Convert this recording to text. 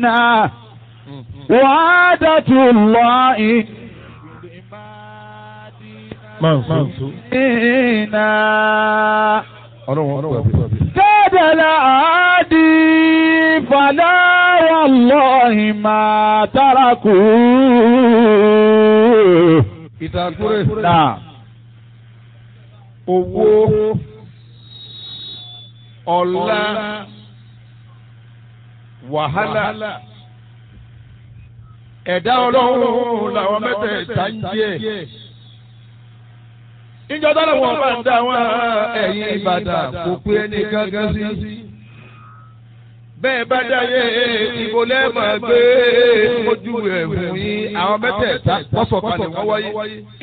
إنا وعادة الله Mansu. إنا Ọlọ́run ọ̀pọ̀ àbí. كاد العادي فلا والله ما تركوا Ìtàkùrẹ́. نعم Owó. Ọlá. Wàhálà. Ẹ̀dá ọlọ́run làwọn mẹ́tẹ̀ẹ̀ta ń jẹ́. Ìjọ dáná wọn bá ń dá wọn ẹ̀yìn Ìbàdàn kò pé ẹni gángan sí. Bẹ́ẹ̀ bá dáyé ìbò lẹ́ẹ̀mọ̀ gbé ojú ẹ̀ fún yín àwọn mẹ́tẹ̀ẹ̀ta pọ́sọ̀kan ni wọ́n wáyé.